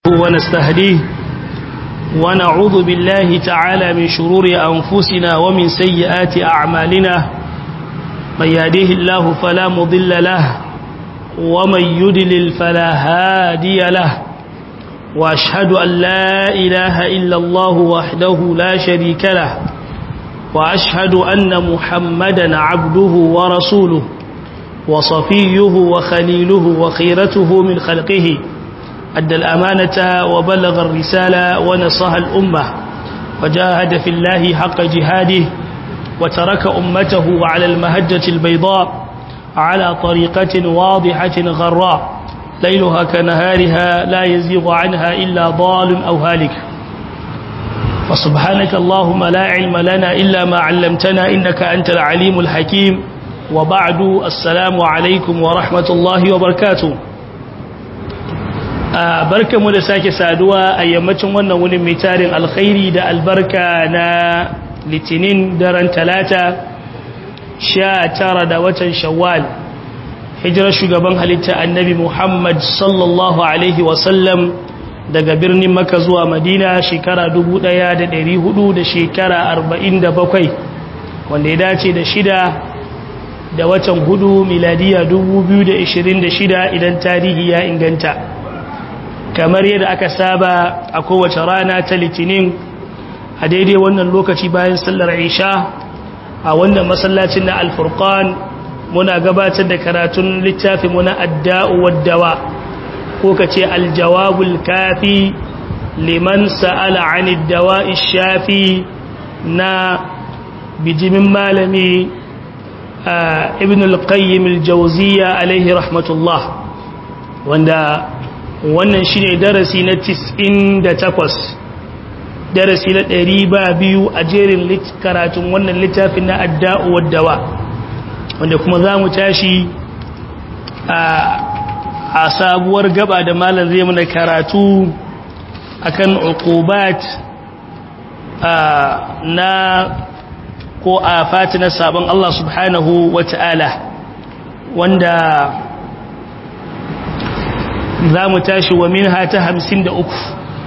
ونستهديه ونعوذ بالله تعالى من شرور أنفسنا ومن سيئات أعمالنا من يهديه الله فلا مضل له ومن يدلل فلا هادي له وأشهد أن لا إله إلا الله وحده لا شريك له وأشهد أن محمدا عبده ورسوله وصفيه وخليله وخيرته من خلقه أدى الأمانة وبلغ الرسالة ونصح الأمة وجاهد في الله حق جهاده وترك أمته على المهجة البيضاء على طريقة واضحة غراء ليلها كنهارها لا يزيغ عنها إلا ضال أو هالك فسبحانك اللهم لا علم لنا إلا ما علمتنا إنك أنت العليم الحكيم وبعد السلام عليكم ورحمة الله وبركاته barka mu da sake saduwa a yammacin wannan wuni mai tarin alkhairi da albarka na litinin daren talata sha tara da watan shawwal hijirar shugaban halitta annabi muhammad sallallahu alaihi wasallam daga birnin maka zuwa madina shekara 1400 da shekara 47 wanda ya dace da shida da watan hudu miladiya 2026 idan tarihi ya inganta kamar yadda aka saba a kowace rana ta litinin a daidai wannan lokaci bayan sallar isha a wannan masallacin na alfurkan muna gabatar da karatun littafi muna adda'u waddawa ko ka ce aljawabul kafi liman sa'ala anid dawa'i shafi na bijimin malami ibn al-qayyim al-jawziya alaihi rahmatullah wanda wannan shi ne darasi na 98 darasi na 100 ba biyu a jerin karatun wannan littafin na adda'u waddawa wanda kuma za mu tashi a sabuwar gaba da malar zai mana karatu akan uqubat na ko a fati na sabon Allah subhanahu wa ta'ala wanda za mu tashi wa min hata hamsin da uku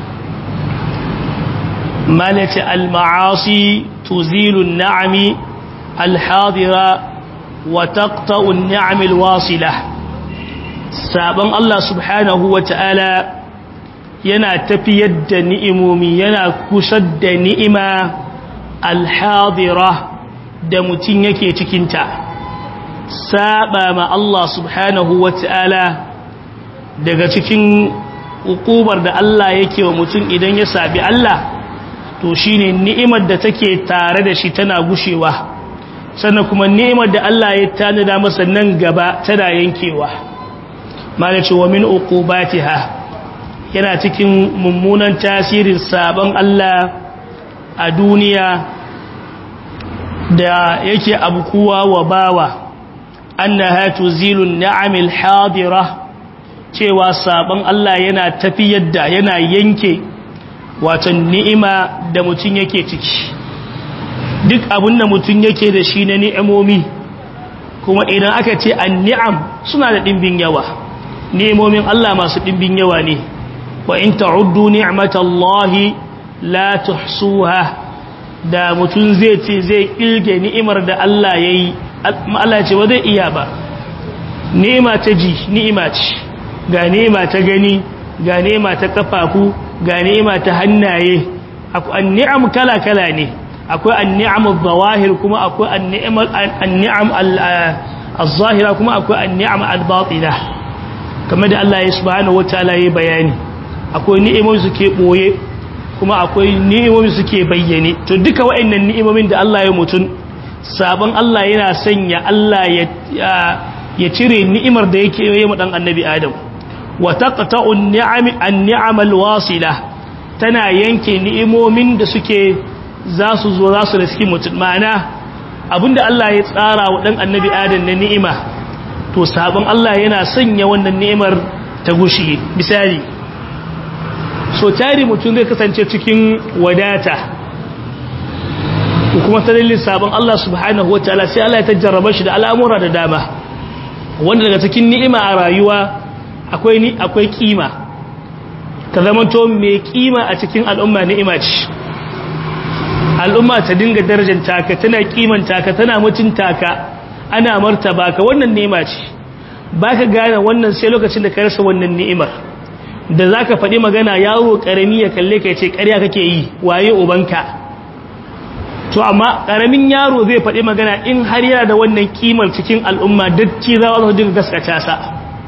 malati al-ma'asi tuzilun na'ami al-hadira wa taqta'un ni'am al-wasila sabon Allah subhanahu wa ta'ala yana tafiyar da ni'imomi yana kusar da ni'ima al-hadira da mutum yake cikinta saba ma Allah subhanahu wa ta'ala daga cikin hukumar da Allah yake wa mutum idan ya sabi Allah to shine ni'imar da take tare da shi tana gushewa sannan kuma ni'imar da Allah ya tanada masa nan gaba tana yankewa malace wa min uqubatiha yana cikin mummunan tasirin sabon Allah a duniya da yake abkuwa wa bawa annaha tuzilun ni'amil hadira cewa sabon Allah yana tafiyar da yana yanke wato ni'ima da mutum yake ciki duk abin da mutum yake da shi na ni'imomi kuma idan aka ce an ni'am suna da ɗimbin yawa ni'imomin Allah masu ɗimbin yawa ne wa in ta'uddu ni'matallahi la tuhsuha da mutum zai ce zai ilge ni'imar da Allah yayi Allah ce ba zai iya ba ni'ima ta ji ni'ima ce ga nema ta gani ga nema ta kafafu ga nema ta hannaye akwai an'am kala-kala ne akwai an'am al-zawahir kuma akwai an'am al-zahira kuma akwai an'am al-batina kamar da Allah ya subhanahu wataala ya bayani akwai ni'imomi suke boye kuma akwai ni'imomi suke bayyane to duka waɗannan ni'imomin da Allah ya mutun sabon Allah yana sanya Allah ya ya cire ni'imar da yake yi mu dan annabi Adam wa taqta'u an-ni'am al-wasila tana yanke ni'imomin da suke za su zo za su riski mutum ma'ana abinda Allah ya tsara wa dan annabi Adam na ni'ima to sabon Allah yana sanya wannan ni'imar ta gushi misali so tari mutum zai kasance cikin wadata kuma ta dalilin sabon Allah subhanahu wataala sai Allah ya tajjarraba shi da al'amura da dama wanda daga cikin ni'ima a rayuwa akwai ni akwai kima ka zamanto mai kima a cikin al'umma ni'ima ce al'umma ta dinga darajanta ka tana kimanta ka tana mutunta ka ana martaba ka wannan ni'ima ce baka gane wannan sai lokacin da ka rasa wannan ni'imar da zaka faɗi magana yaro karami ya kalle ka yace ƙarya kake yi waye ubanka to amma karamin yaro zai faɗi magana in har yana da wannan kimar cikin al'umma dacci za su dinga gaskata sa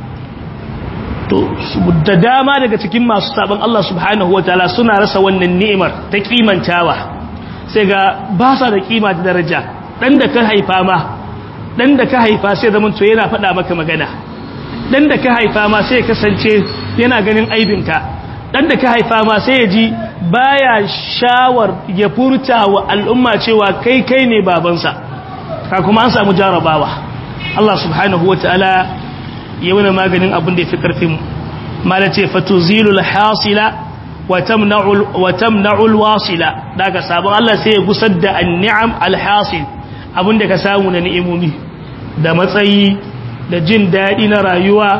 to da dama daga cikin masu sabon Allah subhanahu wataala suna rasa wannan ni'imar ta kimantawa sai ga ba sa da kima da daraja dan da ka haifa ma dan da ka haifa sai zaman to yana faɗa maka magana dan da ka haifa ma sai ya kasance yana ganin aibinka dan da ka haifa ma sai ya ji baya shawar ya furta wa al'umma cewa kai kai ne babansa ka kuma an samu jarabawa Allah subhanahu wataala ya wani maganin abin da ya fi ƙarfin mala ce fatuzilul hasila wa tamna'ul wasila daga sabon Allah sai ya gusar da an'am alhasil abin da ka samu na ni'imomi da matsayi da jin daɗi na rayuwa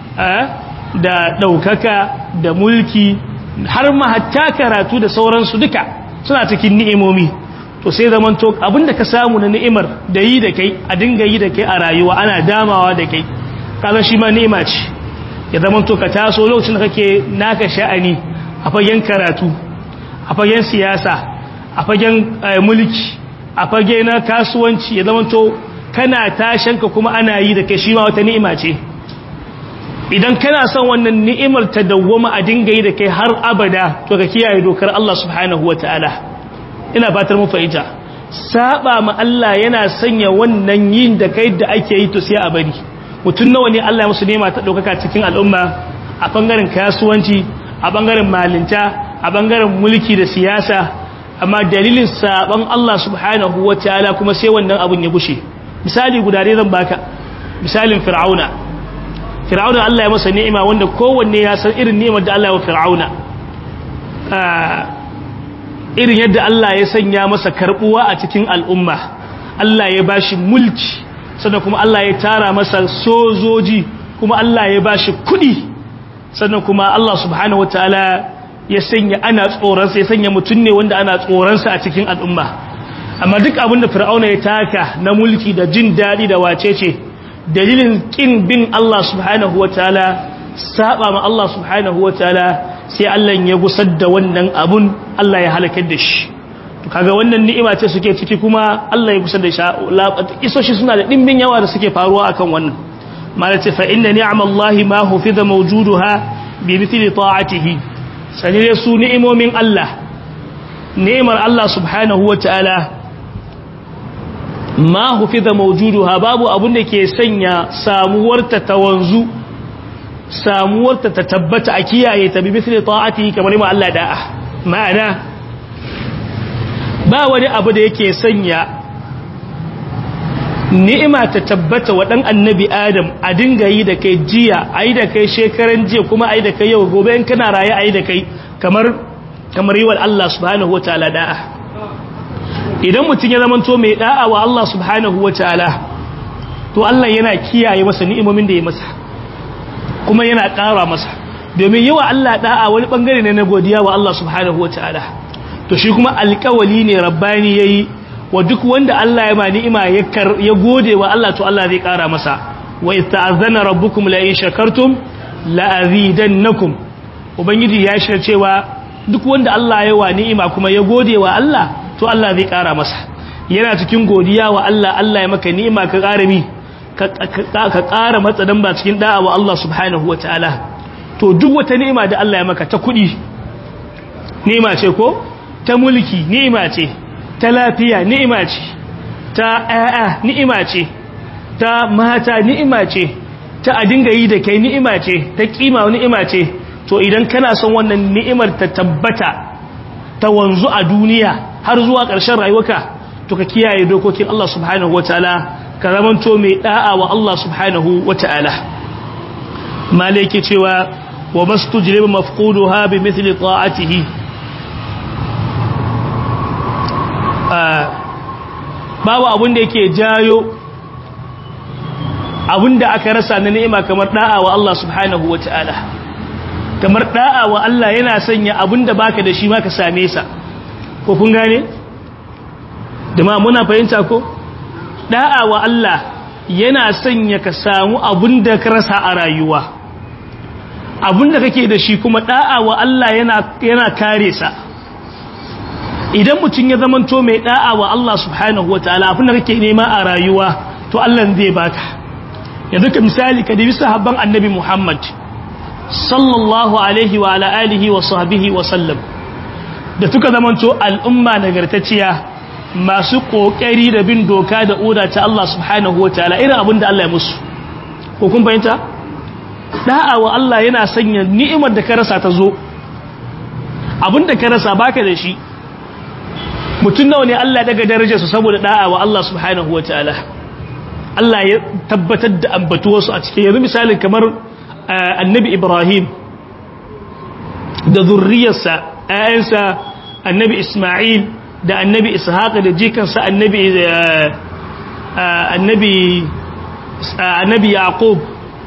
da ɗaukaka da mulki har ma hatta karatu da sauransu duka suna cikin ni'imomi to sai zamanto abin da ka samu na ni'imar da yi da kai a dinga yi da kai a rayuwa ana damawa da kai kaga shi ma ni'ima ce ya zama to ka taso lokacin da kake naka sha'ani a fagen karatu a fagen siyasa a fagen mulki a fage na kasuwanci ya zama to kana tashanka kuma ana yi da kai shi ma wata ni'ima ce idan kana son wannan ni'imar ta dawwama a dinga yi da kai har abada to ka kiyaye dokar Allah subhanahu wataala ina fatar mu fahimta saba ma Allah yana sanya wannan yin da kai da ake yi to sai a bari mutum nawa ne Allah ya musu nema ta ɗaukaka cikin al'umma a ɓangaren kasuwanci a ɓangaren malinta a ɓangaren mulki da siyasa amma dalilin saɓon Allah subhanahu wa ta'ala kuma sai wannan abun ya gushe misali guda dai zan baka misalin fir'auna fir'auna Allah ya masa ni'ima wanda kowanne ya san irin ni'imar da Allah ya wa fir'auna irin yadda Allah ya sanya masa karbuwa a cikin al'umma Allah ya bashi mulki sannan kuma Allah ya tara masa sojoji kuma Allah ya bashi kudi sannan kuma Allah subhanahu wataala ya sanya ana tsoronsa ya sanya mutum ne wanda ana tsoronsa a cikin al'umma amma duk abin da fir'auna ya taka na mulki da jin daɗi da wacece dalilin kin bin Allah subhanahu wataala saba ma Allah subhanahu wataala sai Allah ya gusar da wannan abun Allah ya halakar da shi kaga wannan ni'ima ce suke ciki kuma Allah ya kusa da isoshi suna da dimbin yawa da suke faruwa akan wannan malati fa inna ni'amallahi ma hufiza mawjuduha bi mithli ta'atihi sani dai su ni'imomin Allah ni'imar Allah subhanahu wata'ala ma hufiza mawjuduha babu abun da ke sanya samuwarta ta wanzu samuwarta ta tabbata a kiyaye ta bi mithli ta'atihi kamar ma Allah da'a ma'ana ba wani abu da yake sanya ni'ima ta tabbata wa dan annabi adam a dinga yi da kai jiya ayi da kai shekaran jiya kuma ayi da kai yau gobe in kana raye ayi da kai kamar kamar yi wa Allah subhanahu wataala da'a idan mutum ya zama to mai da'a wa Allah subhanahu wataala to Allah yana kiyaye masa ni'imomin da ya masa kuma yana ƙara masa domin yi wa Allah da'a wani bangare ne na godiya wa Allah subhanahu wataala to shi kuma alƙawali ne rabbani yayi wa duk wanda Allah ya ba ni'ima ya gode wa Allah to Allah zai ƙara masa wa ista'azana rabbukum la in shakartum la azidannakum ubangiji ya shirya cewa duk wanda Allah ya wa ni'ima kuma ya gode wa Allah to Allah zai ƙara masa yana cikin godiya wa Allah Allah ya maka ni'ima ka ƙara mi ka ƙara matsadan ba cikin da'a wa Allah subhanahu wataala to duk wata ni'ima da Allah ya maka ta kuɗi ni'ima ce ko ta mulki ni'ima ce ta lafiya ni'ima ce ta ƴaƴa ni'ima ce ta mata ni'ima ce ta a dinga yi da kai ni'ima ce ta kima ni'ima ce to idan kana son wannan ni'imar ta tabbata ta wanzu a duniya har zuwa ƙarshen rayuwarka to ka kiyaye dokokin Allah subhanahu wataala ka zamanto mai da'a wa Allah subhanahu wataala malaki cewa wa mastujlibu mafquduha bi mithli ta'atihi babu abin da yake jayo abin da aka rasa na ni'ima kamar da'a wa Allah subhanahu wa ta'ala kamar da'a wa Allah yana sanya abinda baka da shi ma ka same sa ko kun gane dama muna fahimta ko da'a wa Allah yana sanya ka samu abinda ka rasa a rayuwa abinda kake da shi kuma da'a wa Allah yana yana kare sa idan mutum ya zamanto mai da'a wa Allah subhanahu wataala abinda kake nema a rayuwa to Allah zai baka yanzu ka misali ka dibi sahabban annabi Muhammad sallallahu alaihi wa ala alihi wa sahbihi wa sallam da tuka zamanto al'umma nagartacciya masu kokari da bin doka da oda ta Allah subhanahu wataala irin abin da Allah ya musu ko kun fahimta da'a wa Allah yana sanya ni'imar da ka rasa ta zo abin da ka rasa baka da shi mutum nawa ne Allah daga darajarsa saboda da'a wa Allah subhanahu wataala Allah ya tabbatar da ambatuwarsu a cikin yanzu misalin kamar annabi Ibrahim da zurriyarsa ‘ya'yansa annabi Ismail da annabi Ishaq da jikansa annabi annabi annabi Yaqub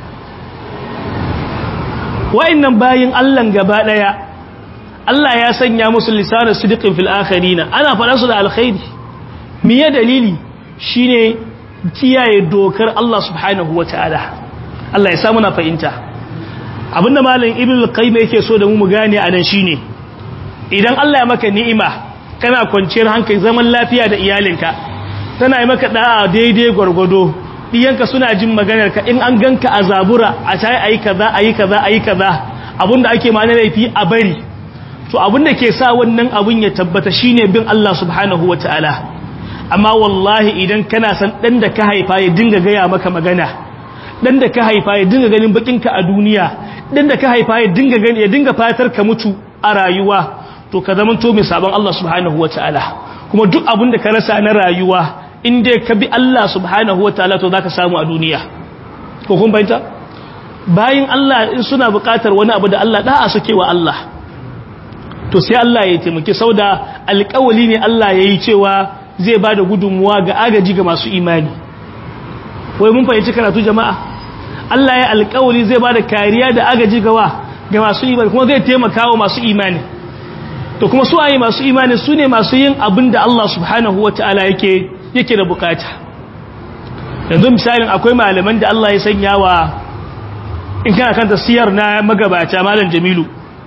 wa'annan bayin Allah gaba daya Allah ya sanya musu lisanin sidiqin fil akhirina ana faɗa su da alkhairi me ya dalili shine kiyaye dokar Allah subhanahu wataala Allah ya samu na fahimta abinda malam ibnu qayyim yake so da mu mu gane anan shine idan Allah ya maka ni'ima kana kwanciyar hankali zaman lafiya da iyalinka tana yi maka da'a daidai gwargwado diyanka suna jin maganar ka in an ganka a zabura a tayi ayi kaza ayi kaza ayi kaza abinda ake ma na laifi a bari to abinda ke sa wannan abun ya tabbata shine bin Allah subhanahu wataala amma wallahi idan kana san dan da ka haifa ya dinga gaya maka magana dan da ka haifa ya dinga ganin bakinka a duniya dan da ka haifa ya dinga gani ya dinga fatar ka mutu a rayuwa to ka zama to mai sabon Allah subhanahu wataala kuma duk abin da ka rasa na rayuwa in dai ka bi Allah subhanahu wataala to zaka samu a duniya ko kun bayyana bayin Allah in suna buƙatar wani abu da Allah da'a suke wa Allah to sai Allah ya taimake sauda alƙawali ne Allah yayi cewa zai bada gudunmuwa ga agaji ga masu imani wai mun fahimci karatu jama'a Allah ya alƙawali zai bada kariya da agaji ga wa ga masu imani kuma zai taimaka wa masu imani to kuma su ayi masu imani su ne masu yin abin da Allah subhanahu wa ta'ala yake yake da bukata yanzu misalin akwai malaman da Allah ya sanya wa in kana kanta siyar na magabata malam jamilu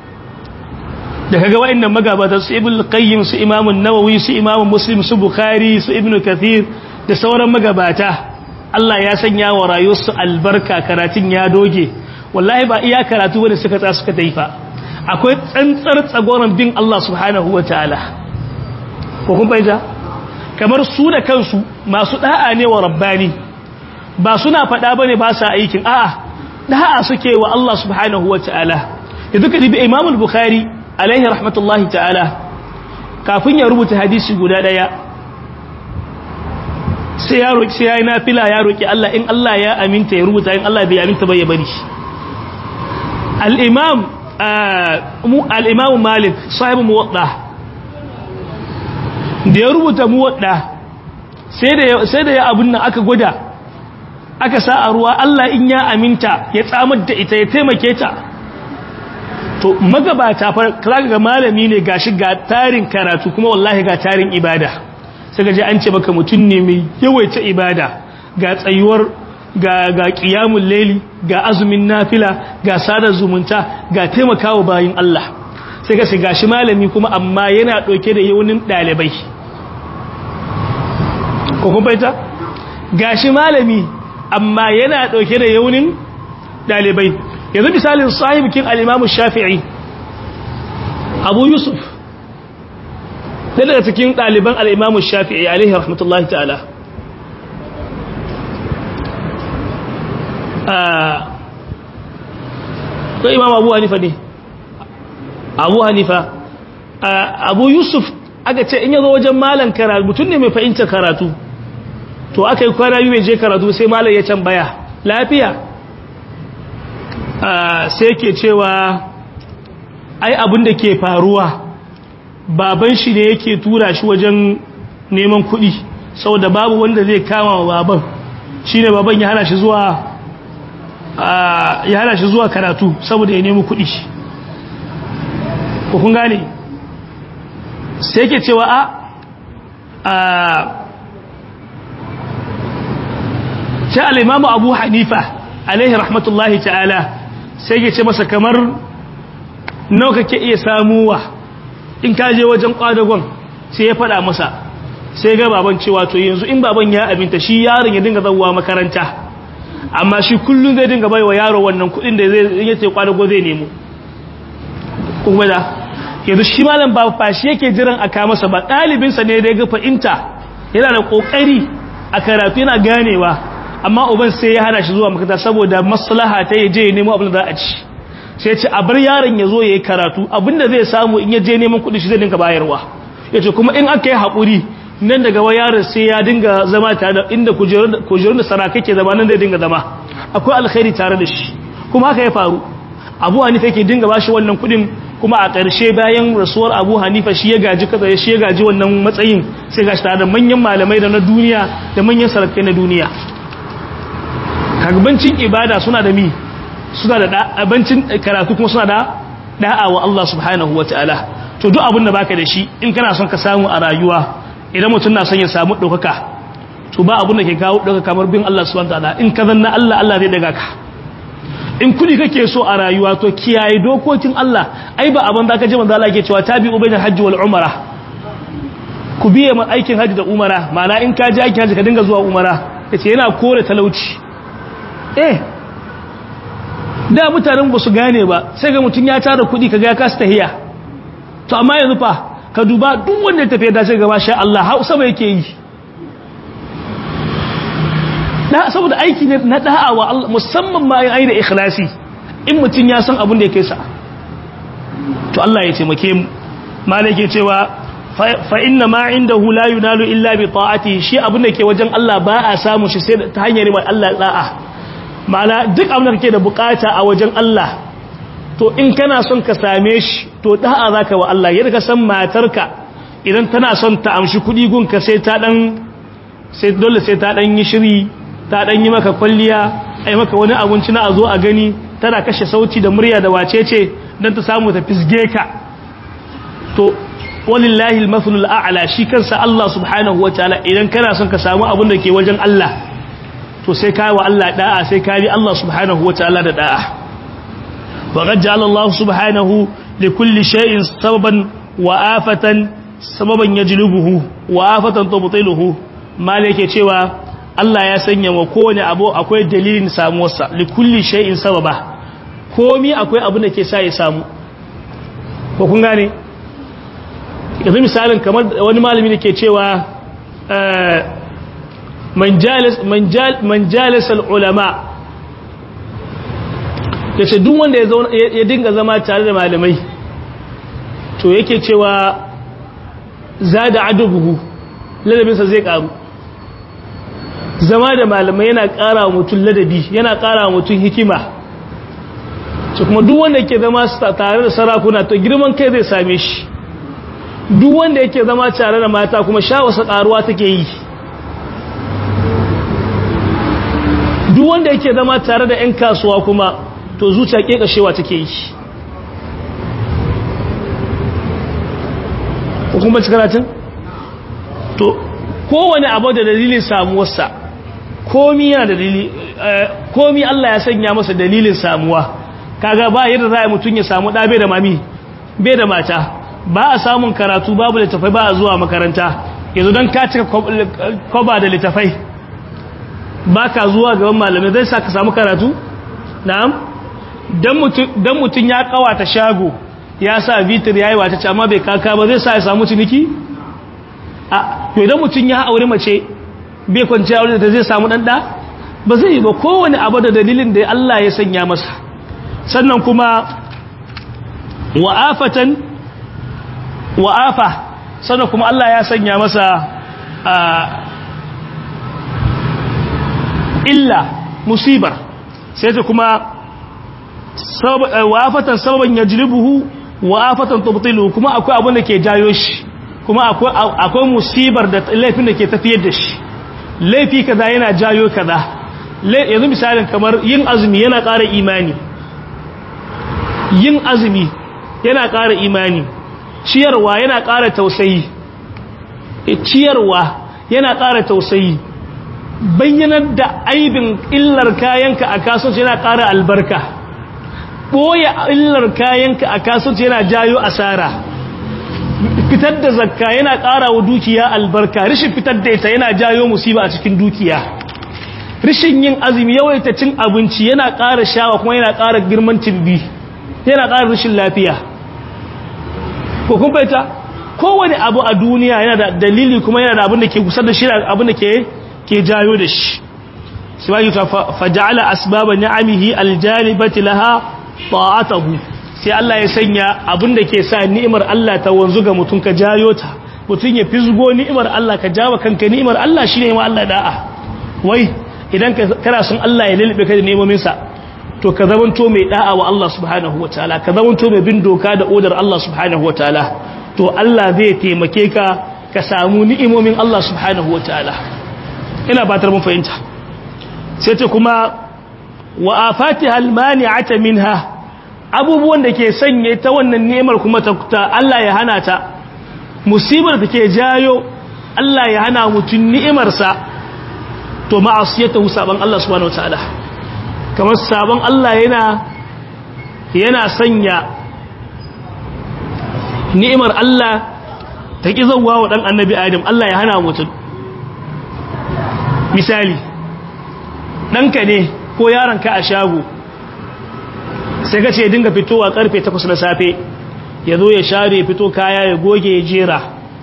da kaga wa'annan magabata su ibn qayyim su imam an-nawawi su imam muslim su bukhari su ibn kathir da sauran magabata Allah ya sanya wa rayuwarsu albarka karatun ya doge wallahi ba iya karatu wanda suka tsaya suka taifa akwai tsantsar tsagoran bin Allah subhanahu wa ta'ala ko kun fahimta kamar su da kansu masu da'a ne wa rabbani ba suna faɗa bane ba sa aikin a'a da'a suke wa Allah subhanahu wa ta'ala yanzu ka dibi Imam al-Bukhari alaihi rahmatullahi ta'ala kafin ya rubuta hadisi guda daya sai ya roki sai yayi nafila ya roki Allah in Allah ya aminta ya rubuta in Allah bai aminta ba ya bari al-Imam al'imamu malik sahibu muwadda da ya rubuta muwadda sai da ya abin nan aka gwada aka sa a ruwa Allah in ya aminta ya tsamar da ita ya taimake ta to magabata fara ga malami ne gashi ga tarin karatu kuma wallahi ga tarin ibada sai ga ji an ce maka mutum ne mai yawaita ibada ga tsayuwar ga ga qiyamul layli ga azumin nafila ga sadar zumunta ga taimakawa bayin Allah sai ka shiga shi malami kuma amma yana dauke da yawunin dalibai ko kun baita gashi malami amma yana dauke da yawunin dalibai yanzu misalin sahibikin al-Imam Shafi'i Abu Yusuf daga cikin daliban al-Imam Shafi'i alaihi rahmatullahi ta'ala ko imam abu hanifa ne abu hanifa abu yusuf aka ce in yazo wajen malan karatu mutum ne mai fahimtar karatu to aka yi kwana biyu mai je karatu sai malan ya tambaya lafiya sai ke cewa ai abin da ke faruwa baban shi ne yake tura shi wajen neman kuɗi saboda babu wanda zai kama wa baban shi ne baban ya hana shi zuwa ya hana shi zuwa karatu saboda ya nemi kuɗi ko kun gane sai ke cewa a sai al'imamu abu hanifa alaihi rahmatullahi ta'ala sai ke ce masa kamar nau kake iya samuwa in ka je wajen kwadagon sai ya fada masa sai ga baban cewa to yanzu in baban ya abinta shi yaron ya dinga zauwa makaranta amma shi kullum zai dinga bai wa yaro wannan kudin da zai yace kwadago zai nemo kuma da yanzu shi malam ba fashi yake jiran a ka masa ba ɗalibinsa ne da ya ga fahimta yana da ƙoƙari a karatu yana ganewa amma uban sai ya hana shi zuwa makaranta saboda maslaha ta ya je ya nemo abin da za a ci sai ce a bar yaron ya zo ya yi karatu abinda zai samu in ya je neman kuɗi shi zai dinga bayarwa ya ce kuma in aka yi haƙuri nan daga wa yaron sai ya dinga zama tare da inda kujerun da sarakai ke zama nan zai dinga zama akwai alkhairi tare da shi kuma haka ya faru abu hanifa yake dinga ba shi wannan kuɗin kuma a ƙarshe bayan rasuwar abu hanifa shi ya gaji kaza shi ya gaji wannan matsayin sai gashi tare da manyan malamai da na duniya da manyan sarakai na duniya kagbancin ibada suna da mi suna da abincin karatu kuma suna da da'a wa Allah subhanahu wa ta'ala to duk abin da baka da shi in kana son ka samu a rayuwa idan mutum na son ya samu ɗaukaka to ba abin da ke kawo ɗaukaka kamar bin Allah subhanahu wa ta'ala in ka zanna Allah Allah zai daga ka in kudi kake so a rayuwa to kiyaye dokokin Allah ai ba abin da ka ji manzo Allah yake cewa tabi'u bainal hajji wal umara ku biye ma aikin hajji da umara ma'ana in ka je aikin hajji ka dinga zuwa umara yace yana kore talauci eh da mutanen ba su gane ba sai ga mutum ya tara kudi kaga ya kasa tahiya to amma yanzu fa ka duba duk wanda ya tafi da sai ga masha Allah har sama yake yi da saboda aiki ne na da'a wa Allah musamman ma ai da ikhlasi in mutum ya san abin da yake sa to Allah ya taimake mu malai ke cewa fa inna ma indahu la yunalu illa bi ta'ati shi abin da ke wajen Allah ba a samu shi sai ta hanyar mai Allah da'a ma'ana duk abin da kake da bukata a wajen Allah to in kana son ka same shi to da'a zaka wa Allah yadda ka san matarka idan tana son ta amshi kudi gunka sai ta dan sai dole sai ta dan yi shiri ta dan yi maka kwalliya ai maka wani abinci na a zo a gani tana kashe sauti da murya da wacece dan ta samu ta fisge ka to walillahi al-mathlul a'la shi kansa Allah subhanahu wataala idan kana son ka samu abin da ke wajen Allah to sai kai wa Allah da'a sai kai Allah subhanahu wataala da da'a wa qad ja'ala Allah subhanahu li kulli shay'in sababan wa afatan sababan yajlubuhu wa afatan tubtiluhu malike cewa Allah ya sanya wa kowane abu akwai dalilin samuwarsa li kulli shay'in sababa komi akwai abin da ke sa ya samu ko kun gane yanzu misalin kamar wani malami da ke cewa man jalis al'ulama ya ce duk wanda ya dinga zama tare da malamai to yake cewa za da adubuhu ladabinsa zai karu zama da malamai yana kara wa mutum ladabi yana kara wa mutum hikima ce kuma duk wanda yake zama tare da sarakuna to girman kai zai same shi duk wanda yake zama tare da mata kuma sha wasa karuwa take yi duk wanda yake zama tare da 'yan kasuwa kuma to zuciya kekashewa take yi hukumar karatun to kowane abu da dalilin samuwarsa komi yana da dalili komi Allah ya sanya masa dalilin samuwa kaga ba yadda za a mutum ya samu ɗabe da mami bai da mata ba a samun karatu babu littafai ba a zuwa makaranta yanzu don ka cika kwaba da littafai ba ka zuwa gaban malamai zai sa ka samu karatu na'am don mutum ya kawata shago ya sa vitir ya yi wata ce amma bai kaka ba zai sa ya samu ciniki a yau idan mutum ya aure mace bai kwanci aure da zai samu ɗanɗa ba zai yi ba kowane abu da dalilin da Allah ya sanya masa sannan kuma wa'afatan wa'afa sannan kuma Allah ya sanya masa illa musibar sai ta kuma wa'afatan sababan ya jilibuhu wa'afatan tubtilu kuma akwai abin da ke jayo shi kuma akwai musibar da laifin da ke tafiyar da shi laifi kaza yana jayo kaza yanzu misalin kamar yin azumi yana ƙara imani yin azumi yana ƙara imani ciyarwa yana ƙara tausayi ciyarwa yana ƙara tausayi bayyanar da aibin illar kayanka a kasuwanci yana ƙara albarka ɓoye illar kayanka a kasuwanci yana jayo asara fitar da zakka yana ƙara wa dukiya albarka rishin fitar da ita yana jayo musiba a cikin dukiya rishin yin azumi yawaita cin abinci yana ƙara shawa kuma yana ƙara girman timbi yana ƙara rishin lafiya ko kun fahimta kowane abu a duniya yana da dalili kuma yana da abin da ke kusa da shi abin da ke ke jayo da shi sai wani ta faja'ala asbaba ni'amihi aljalibati laha ta'atuhu sai Allah ya sanya abin da ke sa ni'imar Allah ta wanzu ga mutum ka jayo ta mutum ya fisgo ni'imar Allah ka jawo kanka ni'imar Allah shine ma Allah da'a wai idan kana son Allah ya lulube ka da nemomin sa to ka zamanto mai da'a wa Allah subhanahu wataala ka zamanto mai bin doka da odar Allah subhanahu wataala to Allah zai taimake ka ka samu ni'imomin Allah subhanahu wataala ina fatar mun fahimta sai ce kuma wa afatiha almani'ata minha abubuwan da ke sanye ta wannan nemar kuma ta Allah ya hana ta musibar da ke jayo Allah ya hana mutun ni'imarsa to ma'asiyatu saban Allah subhanahu wataala kamar sabon Allah yana yana sanya ni'imar Allah ta ki zawwa wa dan annabi Adam Allah ya hana mutun misali ɗanka ne ko yaronka a shago sai ka ce dinga fitowa karfe 8 na safe ya zo ya share ya fito kaya ya goge ya jera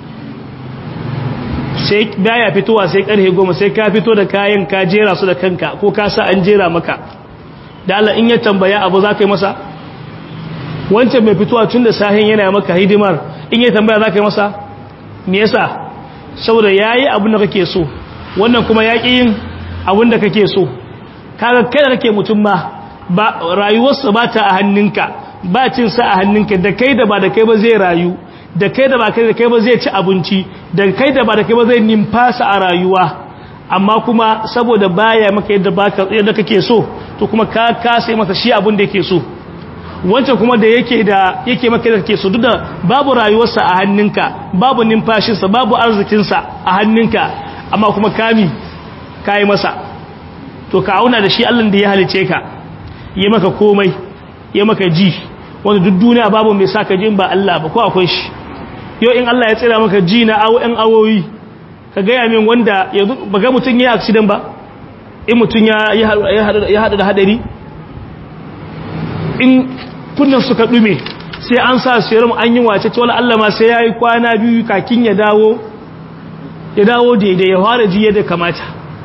sai baya fitowa sai karfe 10 sai ka fito da kayan ka jera su da kanka ko ka sa an jera maka da Allah in ya tambaya abu za ka yi masa wancan mai fitowa tun da sahin yana maka hidimar in ya tambaya za ka yi masa me yasa saboda yayi abin da kake so wannan kuma yaƙi yin abin da kake so kaga kai da kake mutum ma ba rayuwarsa ba ta a hannunka ba cin sa a hannunka da kai da ba da kai ba zai rayu da kai da ba kai da kai ba zai ci abinci da kai da ba da kai ba zai nimfasa a rayuwa amma kuma saboda baya maka yadda baka yadda kake so to kuma ka kasa masa shi abin da yake so wancan kuma da yake da yake maka da kake so duk da babu rayuwarsa a hannunka babu numfashinsa babu arzikinsa a hannunka amma kuma kami kayi masa to ka auna da shi Allah da ya halice ka yi maka komai ya maka ji wanda duk duniya babu mai sa ka ji ba Allah ba ko akwai shi yau in Allah ya tsira maka ji na awo ɗan awoyi ka gaya min wanda ba ga mutum ya accident ba in mutum ya haɗu da haɗari in kunnan suka ɗume sai an sa serum an yi wace ce wala Allah ma sai ya yi kwana biyu kakin ya dawo ya dawo daidai ya fara ji yadda kamata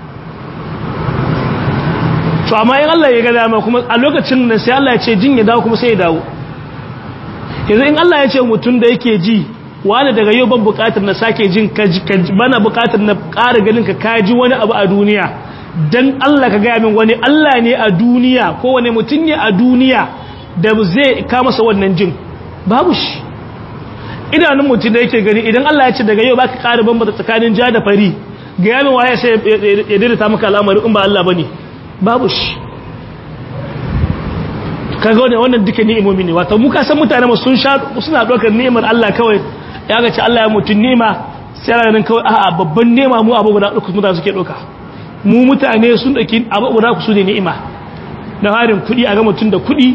to amma in Allah ya ga dama kuma a lokacin nan sai Allah ya ce jin ya dawo kuma sai ya dawo yanzu in Allah ya ce mutum da yake ji wani daga yau ban bukatar na sake jin bana bukatar na ƙara ganin ka kaji wani abu a duniya dan Allah ka gaya min wani Allah ne a duniya ko wani mutum ne a duniya da zai ka masa wannan jin babu shi idanun mutum da yake gani idan Allah ya ce daga yau baka ƙara bambata tsakanin ja da fari ga yamin waye sai ya daidaita maka al'amari in ba Allah bane babu shi kaga wannan wannan duka ni'imomi ne wato muka san mutane mu sun sha suna dokar ni'imar Allah kawai ya ga ce Allah ya mutun ni'ima sai ranan kawai a'a babban ni'ima mu abu guda uku mutane suke doka mu mutane sun daki abu guda ku su ne ni'ima na harin kudi a ga mutun da kudi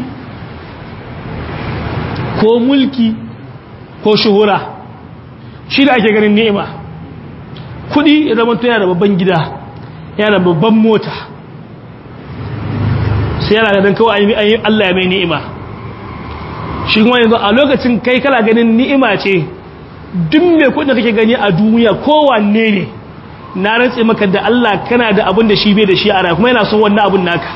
ko mulki ko shuhura shi da ake ganin ni'ima kudi ya zama yana da babban gida yana da babban mota sai yana ganin kawai ayi Allah ya mai ni'ima shi kuma yanzu a lokacin kai kala ganin ni'ima ce duk mai kudin da kake gani a duniya kowanne ne na rantse maka da Allah kana da abin da shi bai da shi a kuma yana son wannan abin naka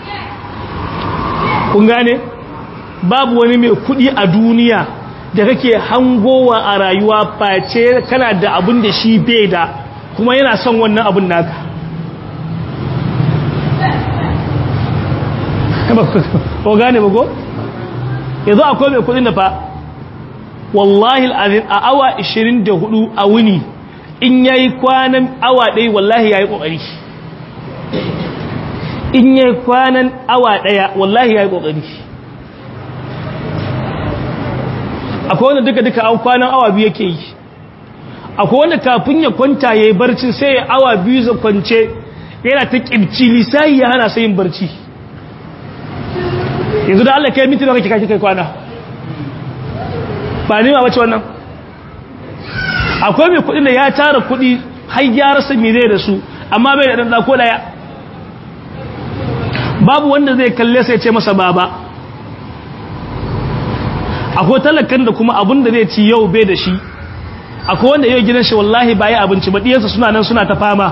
kun gane babu wani mai kudi a duniya da kake hangowa a rayuwa face kana da abin da shi bai da kuma yana son wannan abin naka ko gane ba ko yanzu akwai mai kudin da fa wallahi al'azim a awa 24 a wuni in yayi kwanan awa ɗaya wallahi yayi kokari in yayi kwanan awa ɗaya wallahi yayi kokari akwai wanda duka duka an kwanan awa biyu yake yi akwai wanda kafin ya kwanta ya yi barci sai ya awa biyu za kwance yana ta ƙibci lisayi ya hana sai yin barci yanzu da Allah kai minti da kake kake kai kwana ba nema bace wannan akwai mai kuɗi da ya tara kuɗi har ya rasa me zai da su amma bai da ɗan ko ɗaya babu wanda zai kalle sai ce masa baba akwai talakan da kuma abun da zai ci yau bai da shi akwai wanda yau gidan shi wallahi baya abinci ba diyansa suna nan suna ta fama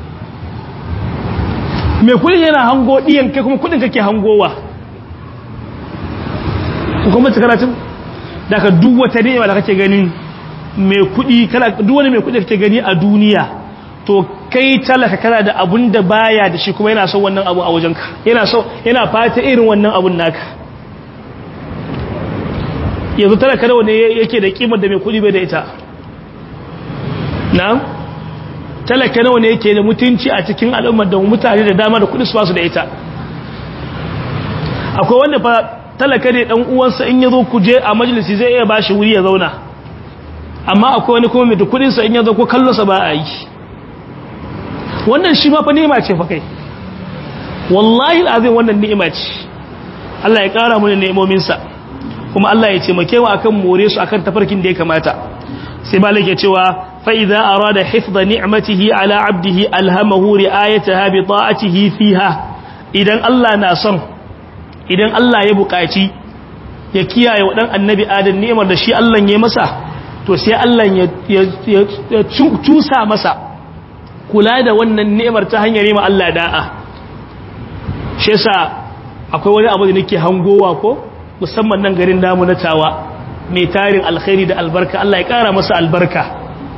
mai kudin yana hango diyan kai kuma kudin kake hangowa kuma ta karatun da ka duk wata ni'ima da kake gani mai kudi kana duk wani mai kudi kake gani a duniya to kai talaka kana da abun da baya da shi kuma yana son wannan abu a wajenka yana so yana fata irin wannan abun naka yanzu talaka da wani yake da kimar da mai kudi bai da ita na'am talaka nawa ne yake da mutunci a cikin al'ummar da mutane da dama da kudi su basu da ita akwai wanda fa talaka ne dan uwansa in yazo kuje a majalisi zai iya bashi wuri ya zauna amma akwai wani kuma mai da kudin sa in yazo ko kallon sa ba a yi wannan shi ma fa ni'ima ce fa kai wallahi alazim wannan ni'ima ce Allah ya kara mu ni'imomin sa kuma Allah ya ce make mu akan more su akan tafarkin da ya kamata sai malik ya cewa فإذا أراد حفظ نعمته على عبده ألهمه رآيتها بطاعته فيها إذن الله ناصر إذن الله يبقاتي يكيا يودن النبي آدم نعمة da shi Allah ya masa to sai Allah ya cusa masa kula da wannan ni'imar ta hanyar yi ma Allah da'a shi yasa akwai wani abu da nake hangowa ko musamman nan garin namu na tawa mai tarin alkhairi da albarka Allah ya kara masa albarka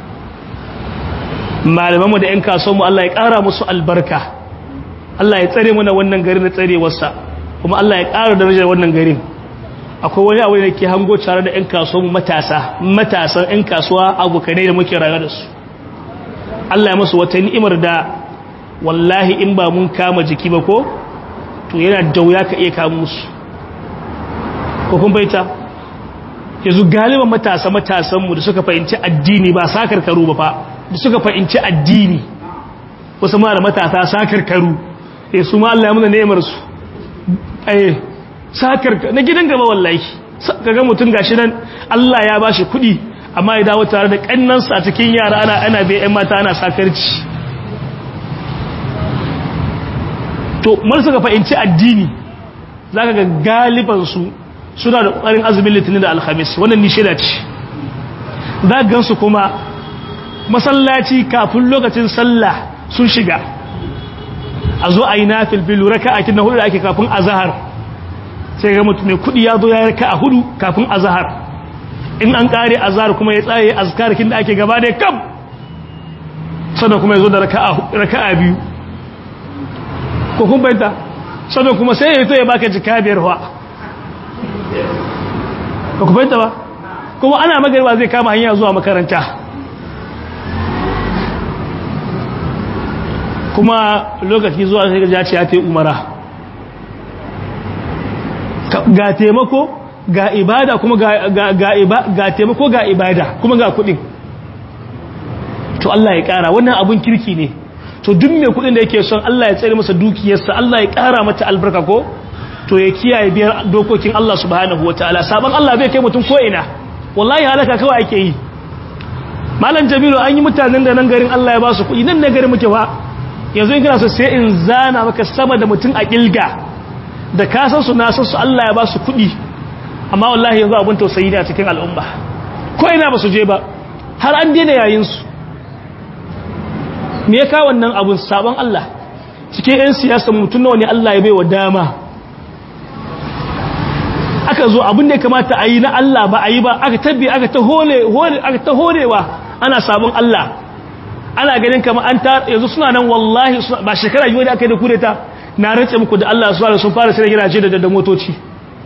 malamanmu da 'yan kasuwanmu Allah ya ƙara musu albarka Allah ya tsare mana wannan garin da tsarewarsa kuma Allah ya ƙara darajar wannan garin akwai wani abu da ke hango tare da 'yan kasuwanmu matasa matasan 'yan kasuwa abokanai da muke rayuwa da su Allah ya musu wata ni'imar da wallahi in ba mun kama jiki ba ko to yana da wuya ka iya kama musu ko kun baita yanzu galiban matasa matasanmu da suka fahimci addini ba sakar karu ba fa da suka fahimci addini wasu mara matasa sakar karu eh su ma Allah ya muna ne'imar su eh sakar na gidan gaba wallahi kaga mutun gashi nan Allah ya bashi kudi amma ya dawo tare da kannansa a cikin yara ana ana bai ƴan mata ana sakarci to mun suka fahimci addini zaka ga galiban su suna da ƙoƙarin azumin litinin da alhamis wannan ni shaida ce za gansu kuma masallaci kafin lokacin sallah sun shiga a zo a yi na filfilu raka a kin na hudu da ake kafin azahar sai ga mutum mai kudi ya zo ya raka a hudu kafin azahar in an kare azahar kuma ya tsaye azkarkin da ake gaba da kam sannan kuma ya zo da raka a biyu ko kun bayanta sannan kuma sai ya to ya baka jika biyar wa ba ku bayanta ba kuma ana magarba zai kama hanya zuwa makaranta kuma lokaci zuwa sai ga ce ya ta umara ga taimako ga ibada kuma ga taimako ga ibada kuma ga kudin to Allah ya kara wannan abun kirki ne to duk mai kudin da yake son Allah ya tsare masa dukiyarsa Allah ya kara mata albarka ko to ya kiyaye biyar dokokin Allah subhanahu wataala sabon Allah bai kai mutum ko ina wallahi halaka kawai ake yi malam jamilu an yi mutanen da nan garin Allah ya ba su kuɗi nan ne garin muke ba yanzu in kana so sai in zana maka sama da mutum a kilga da ka san su na san su Allah ya ba su kuɗi amma wallahi yanzu abin tausayi ne a cikin al'umma ko ina ba su je ba har an daina yayin su me ya kawo wannan abun sabon Allah cikin 'yan siyasa mutum nawa ne Allah ya bai wa dama aka zo abin da ya kamata a yi na Allah ba a yi ba aka tabbi aka ta horewa ana sabon Allah ana ganin kama an ta yanzu suna nan wallahi ba shekara yi wani aka yi da kudeta na rantse muku da Allah su sun fara sai gidaje da da motoci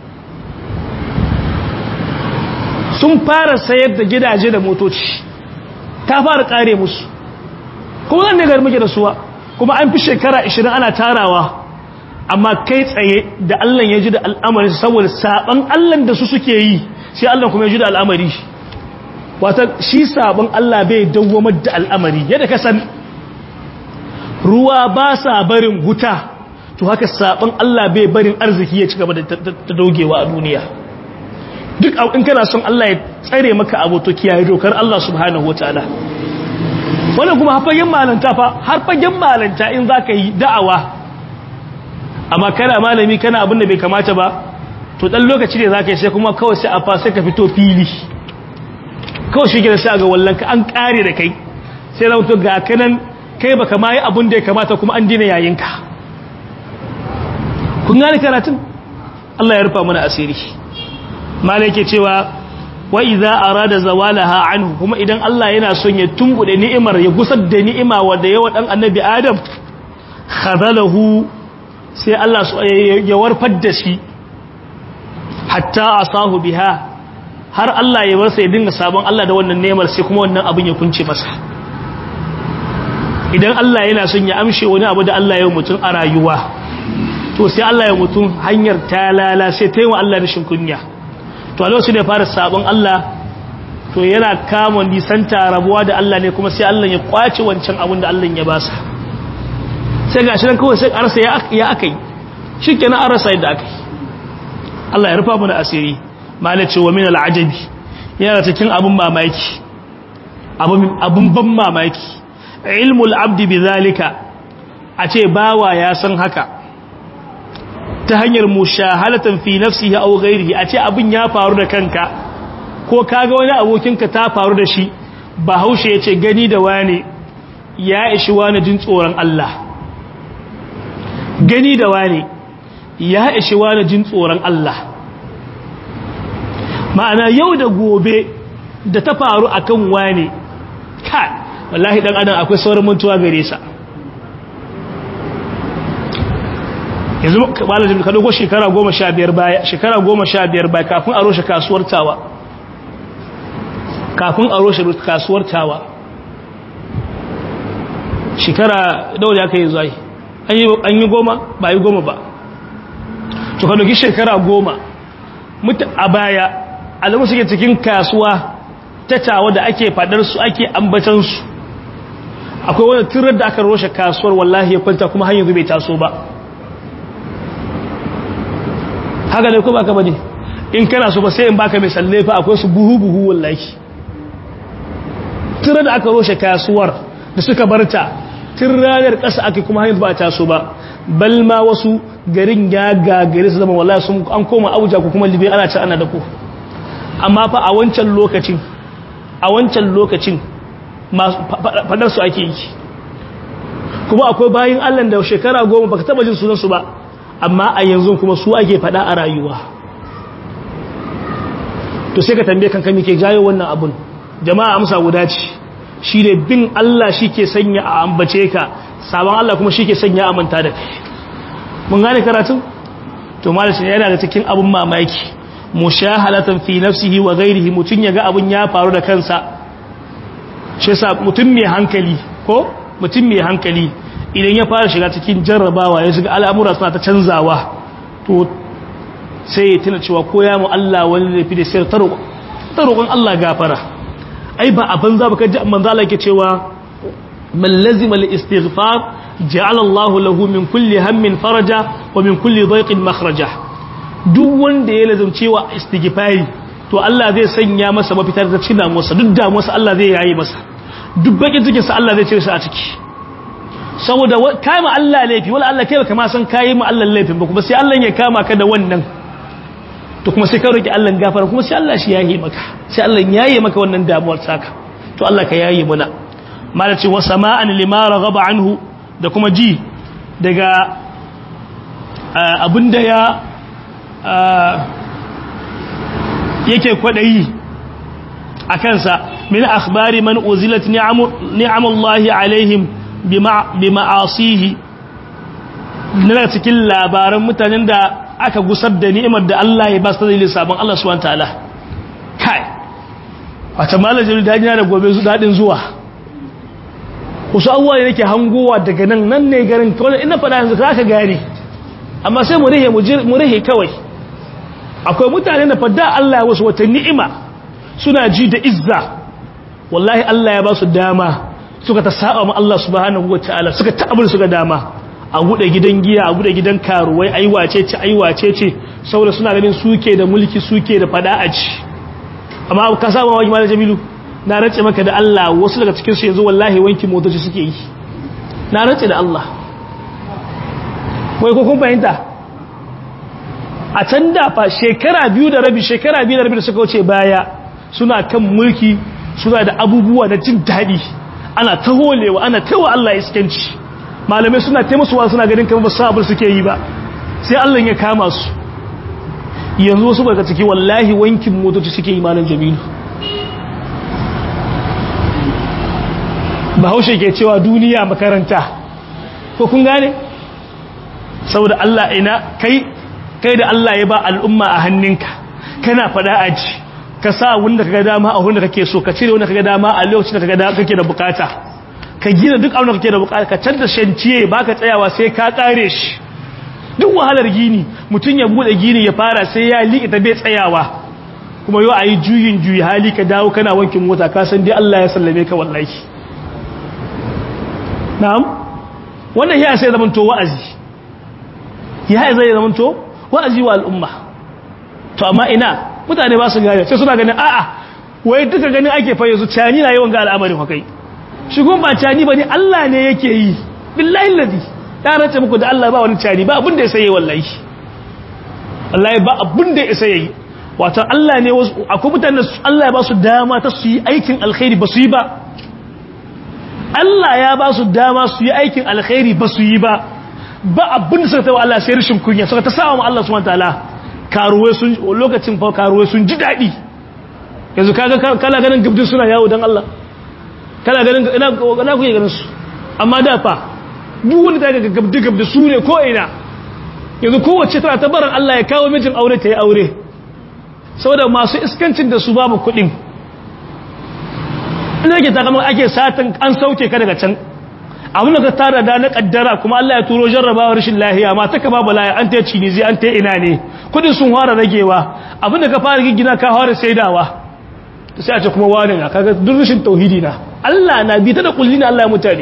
sun fara sayar da gidaje da motoci ta fara kare musu kuma zan ne gar muke da suwa kuma an fi shekara 20 ana tarawa amma kai tsaye da Allah ya ji da al'amarin saboda saban Allah da su suke yi sai Allah kuma ya juda al'amari wata shi sabon Allah bai dawwamar da al'amari yadda ka san ruwa ba sa barin huta to haka sabon Allah bai barin arziki ya ci gaba da ta dogewa a duniya duk in kana son Allah ya tsare maka abu to kiyaye dokar Allah subhanahu wataala wannan kuma hafagen malanta fa har fagen malanta in zaka yi da'awa amma kana malami kana abin da bai kamata ba to dan lokaci ne zaka yi sai kuma kawai sai a fa sai ka fito fili kawai shi gina sai ga wallanka an kare da kai sai zama to ga kanan kai baka ma yi abin da ya kamata kuma an dina yayinka kun gane karatun Allah ya rufa mana asiri malai ke cewa wa idza arada zawalaha anhu kuma idan Allah yana son ya tumbude ni'imar ya gusar da ni'ima wanda yawa dan annabi Adam khadalahu sai Allah ya warfar da shi hatta asahu biha har Allah ya warsa ya dinga sabon Allah da wannan ni'imar sai kuma wannan abin ya kunce masa idan Allah yana son ya amshe wani abu da Allah ya mutum a rayuwa to sai Allah ya mutum hanyar talala sai ta yi wa Allah rashin kunya to a lokacin da ya fara sabon Allah to yana kama nisanta rabuwa da Allah ne kuma sai Allah ya kwace wancan abin da Allah ya basa sai gashi nan kawai sai arsa ya akai shikenan an rasa yadda akai Allah ya rufa mana asiri malace wa min al'ajabi yana cikin abun mamaki abun ban mamaki ilmul abdi bizalika a ce bawa ya san haka ta hanyar mushahalatan fi nafsihi aw ghairihi a ce abin ya faru da kanka ko kaga wani abokinka ta faru da shi bahaushe yace gani da wani ya ishi wani jin tsoron Allah gani da wani ya ishi wani jin tsoron Allah ma'ana yau da gobe da ta faru akan wani kai wallahi dan adam akwai sauran mutuwa gare sa yanzu malamin ka dogo shekara goma sha biyar baya shekara goma sha biyar baya kafin a roshe kasuwar tawa kafin a roshe kasuwar tawa shekara dawo da aka yi zai an yi goma ba yi goma ba to ka doki shekara goma mutu a baya alamu suke cikin kasuwa ta tawa da ake fadar su ake ambatansu akwai wani turar da aka roshe kasuwar wallahi ya kwanta kuma hanyar bai taso ba haka ne ko baka bane in kana so ba sai in baka mai salle fa akwai su buhu buhu wallahi tira da aka roshe kasuwar da suka barta tun ranar ƙasa aka kuma hanyar ba ta so ba bal ma wasu garin ya gagare su zama wallahi sun an koma abuja ko kuma libe ana ci ana da ku amma fa a wancan lokacin a wancan lokacin fadar su ake yi kuma akwai bayin Allah da shekara goma baka taba jin sunan su ba amma a yanzu kuma su ake fada a rayuwa to sai ka tambaye kanka me ke jayo wannan abun jama'a amsa guda ce shi ne bin Allah shi ke sanya a ambace ka sabon Allah kuma shi ke sanya a manta da kai mun gane karatun to malaci yana da cikin abun mamaki mushahalatan fi nafsihi wa ghairihi mutun yaga abun ya faru da kansa shi yasa mutum mai hankali ko mutum mai hankali idan ya fara shiga cikin jarrabawa ya shiga al'amura suna ta canzawa to sai ya tuna cewa ko ya mu Allah wani laifi da sai ta roƙon Allah gafara ai ba a banza ba kaji manzo Allah yake cewa man lazima al istighfar ja'ala Allah lahu min kulli hammin faraja wa min kulli dhayqin makhraja duk wanda ya lazumce wa istighfari to Allah zai sanya masa mafita da cikin damuwarsa duk damuwarsa Allah zai yayi masa duk bakin cikin sa Allah zai cire shi a ciki saboda kai ma Allah laifi wala Allah kai baka ma san kai ma Allah laifin ba kuma sai Allah ya kama ka da wannan to kuma sai ka roki Allah gafara kuma sai Allah shi yayi maka sai Allah yayi maka wannan damuwar taka to Allah ka yayi muna malaci wa sama'an lima raghaba anhu da kuma ji daga abinda ya yake kwadayi a kansa min akhbari man uzilat ni'amullahi alaihim bima'asihi na cikin labaran mutanen da aka gusar da ni'imar da Allah ya ba su dalilin sabon Allah subhanahu ta'ala kai wata malajin da yana da gobe su dadin zuwa wasu abubuwa ne nake hangowa daga nan nan ne garin kawai ina faɗa yanzu za ka gane amma sai mu rihe mu rihe kawai akwai mutane da fadda Allah ya wasu wata ni'ima suna ji da izza wallahi Allah ya ba su dama suka ta saba ma Allah subhanahu wataala suka ta abin suka dama a gude gidan giya a gude gidan karuwai ai wace ce ai wace ce saboda suna ganin suke da mulki suke da fada a ci amma ka saba wa malam Jamilu na race maka da Allah wasu daga cikin su yanzu wallahi wanki motoci suke yi na race da Allah wai ko kun fahimta a can da fa shekara biyu da rabi shekara biyu da rabi da suka wuce baya suna kan mulki suna da abubuwa da jin daɗi ana ta holewa ana tawa Allah iskanci malamai suna taimasuwa suna ganin kamar ba sabon suke yi ba sai Allah ya kama su yanzu wasu daga ciki wallahi wankin motoci suke yi malam jamilu bahaushe ke cewa duniya makaranta ko kun gane saboda Allah ina kai kai da Allah ya ba al'umma a hannunka kana fada aji ka sa wanda kaga dama a wanda kake so ka cire wanda kaga dama a lokacin da kaga kake da bukata ka gina duk abin da kake da bukata ka canza shanciye baka tsayawa sai ka kare shi duk wahalar gini mutun ya bude gini ya fara sai ya liƙe ta bai tsayawa kuma yau ayi juyin juyi hali ka dawo kana wankin mota ka san dai Allah ya sallame ka wallahi na'am wannan ya sai zaman to wa'azi ya zai zaman to wa'azi wa al'umma to amma ina mutane ba su gane sai suna ganin a'a wai duka ganin ake fa yanzu cani na yawan ga al'amarin kai shigun ba cani bane Allah ne yake yi billahi ladi ya race muku da Allah ba wani cani ba abin da ya saye wallahi wallahi ba abin da ya saye wato Allah ne wasu akwai mutanen Allah ya ba su dama ta su yi aikin alkhairi ba su yi ba Allah ya ba su dama su yi aikin alkhairi ba su yi ba ba abin da suka tawa Allah sai rashin kunya suka ta sawa Allah subhanahu wataala karuwai sun lokacin fa karuwai sun ji dadi yanzu kaga kala ganin gabdin suna yawo dan Allah kala ganin ina ina kuke ganin su amma da fa duk wanda ta ga gabdi gabdi su ne ko ina yanzu kowace tana ta barin Allah ya kawo mijin aure ta yi aure saboda masu iskancin da su babu kuɗin ina yake ta kamar ake satan an sauke ka daga can abin da ka tara da na kaddara kuma Allah ya turo jarrabawa rashin lahiya ma ta ka babu lahiya an ta cini zai an ta ina ne kudin sun fara ragewa abin da ka fara gigina ka fara saidawa sai a ce kuma wani na kaga duk rashin tauhidi na Allah na bi ta da kulli na Allah ya mutane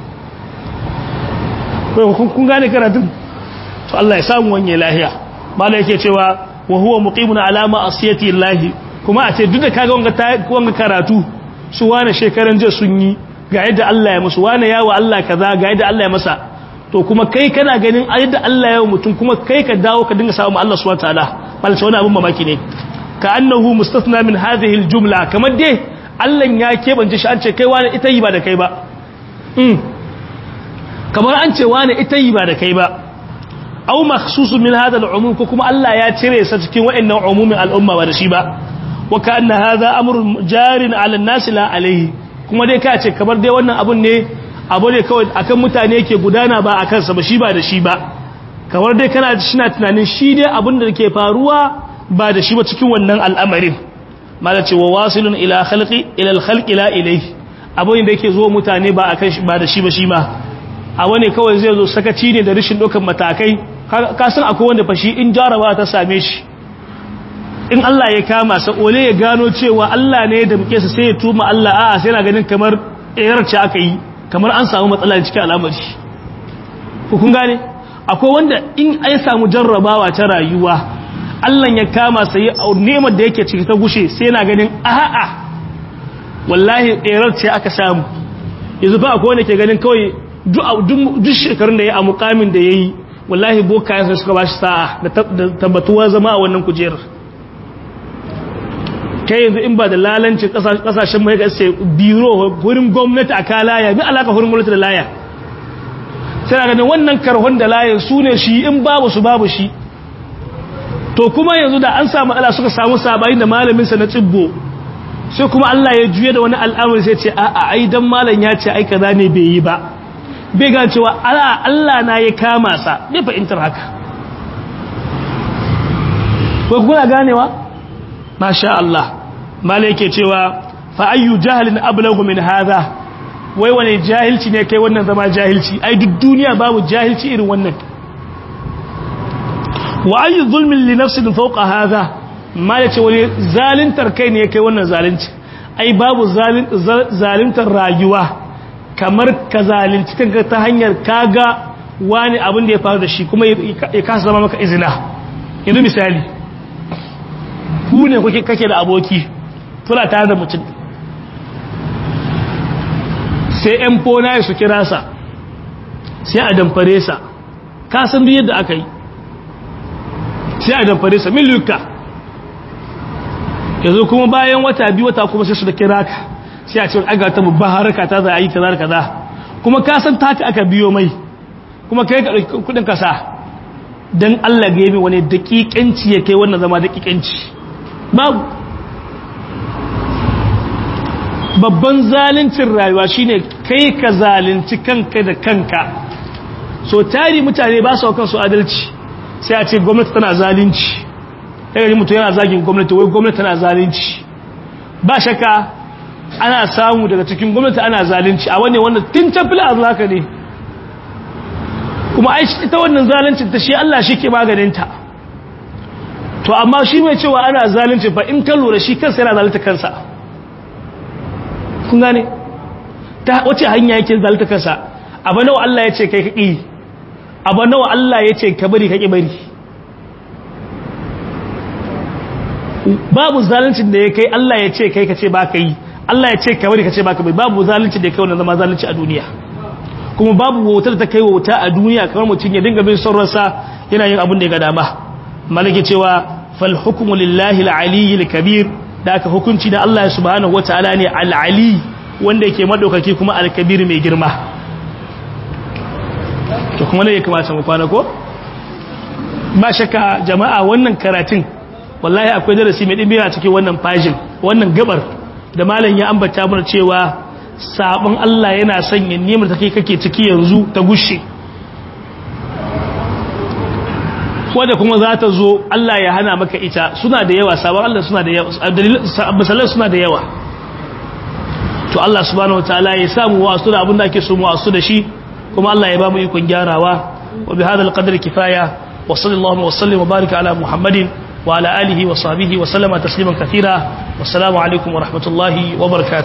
kun gane karatun to Allah ya samu wanye lahiya mala yake cewa wa huwa muqimun ala ma'asiyati Allah kuma a ce duk da kaga wanga wanga karatu su wani shekaran jiya sun yi ga yadda Allah ya musu wane yawa Allah kaza ga yadda Allah ya masa to kuma kai kana ganin yadda Allah ya mutum kuma kai ka dawo ka dinga samu Allah subhanahu wataala malaka wani abun mamaki ne ka annahu mustathna min hadhihi aljumla kamar dai Allah ya kebance shi an ce kai wani ita yi ba da kai ba mm kamar an ce wani ita yi ba da kai ba aw makhsusun min hadha al'umum ko kuma Allah ya cire sa cikin wa'annan umumin al'umma ba da shi ba wa ka anna hadha amrun jarin 'ala an-nas la alayhi kuma dai ka ce kamar dai wannan abun ne abu ne kawai akan mutane yake gudana ba a kansa ba shi ba da shi ba kamar dai kana shina tunanin shi dai abun da ke faruwa ba da shi ba cikin wannan al'amarin mala ce wa wasilun ila khalqi ila al-khalqi la ilayhi abu ne da yake zo mutane ba akan shi ba da shi ba shi ma abu ne kawai zai zo sakaci ne da rashin dokan matakai ka san akwai wanda fa shi in jarabawa ta same shi in Allah ya kama sa ole ya gano cewa Allah ne da muke sa sai ya tuma Allah a'a sai na ganin kamar erar ce aka yi kamar an samu matsala cikin al'amari ku kun gane akwai wanda in ai samu jarrabawa ta rayuwa Allah ya kama sa ya nemar da yake ciki ta gushe sai yana ganin a'a wallahi erar ce aka samu yanzu fa akwai wanda ke ganin kawai duk shekarun da ya a mukamin da yayi wallahi boka ya suka bashi sa'a da tabbatuwa zama a wannan kujerar kai yanzu in ba da lalanci kasashen mai gaske biro wurin gwamnati a kalaya bi alaka wurin gwamnati da laya sai na ganin wannan karhon da layan su ne shi in babu su babu shi to kuma yanzu da an samu ala suka samu sabayi da malaminsa na tsibbo sai kuma Allah ya juye da wani al'amari sai ce a'a ai dan malam ya ce ai kaza ne bai yi ba bai ga cewa Allah na ya kama sa bai fahimtar haka ko kuna ganewa masha Allah malai yake cewa fa ayyu jahlin ablagu min hadha wai wani jahilci ne kai wannan zama jahilci ai duk duniya babu jahilci irin wannan wa ayi zulmin li nafsin fawqa hadha ma yace wani zalintar kai ne kai wannan zalunci ai babu zalintar rayuwa kamar ka zalunci kanka ta hanyar kaga wani abin da ya faru da shi kuma ya kasa zama maka izina yanzu misali ku ne kuke kake da aboki tuna tare da mutum sai yan fona su kira sa sai a damfare sa ka san duk yadda aka yi sai a damfare sa miluka yanzu kuma bayan wata biyu wata kuma sai su da kira ka sai a ce aga ta babba haraka ta za a yi kaza kaza kuma ka san taka aka biyo mai kuma kai ka ɗauki kudin kasa don Allah ga yabi wani daƙiƙanci ya kai wannan zama daƙiƙanci babu babban zalincin rayuwa shine kai ka zalunci kanka da kanka so tari mutane ba su kansu adalci sai a ce gwamnati tana zalunci daga ji mutum yana zagin gwamnati wai gwamnati tana zalunci ba shakka ana samu daga cikin gwamnati ana zalunci a wani wanda tun tafila a zaka ne kuma ita wannan zaluncin ta shi Allah shi ke maganinta to amma shi mai cewa ana zalunci fa in ka lura shi kansa yana zalunta kansa kun gane ta wace hanya yake zalunta kansa abu nawa Allah ya ce kai ka ƙi abu nawa Allah ya ce ka bari ka ƙi bari babu zaluncin da ya kai Allah ya ce kai ka ce ba ka yi Allah ya ce ka bari ka ce ba ka bari babu zaluncin da ya kai wannan zama zalunci a duniya kuma babu wautar da ta kai wauta a duniya kamar mutum ya dinga bin son ransa yana yin abin da ya ga dama malaki cewa fal hukmu lillahi al-ali al-kabir da aka hukunci da Allah subhanahu wataala ne al-ali wanda yake madaukaki kuma al-kabir mai girma to kuma ne ya kamata mu kwana ko ba shakka jama'a wannan karatun wallahi akwai darasi mai dimbiya a cikin wannan fajin wannan gabar da malam ya ambata mana cewa sabon Allah yana sanya nemar take kake ciki yanzu ta gushe wadda kuma za ta zo Allah ya hana maka ita suna da yawa sabon Allah suna da yawa misalan suna da yawa to Allah subhanahu wataala ya samu wasu da abinda ake so mu wasu da shi kuma Allah ya ba mu ikon gyarawa wa bi hadal qadri kifaya wa sallallahu wa sallim wa barika ala muhammadin wa ala alihi wa sahbihi wa sallama tasliman kathira wassalamu alaikum wa rahmatullahi wa barakatuh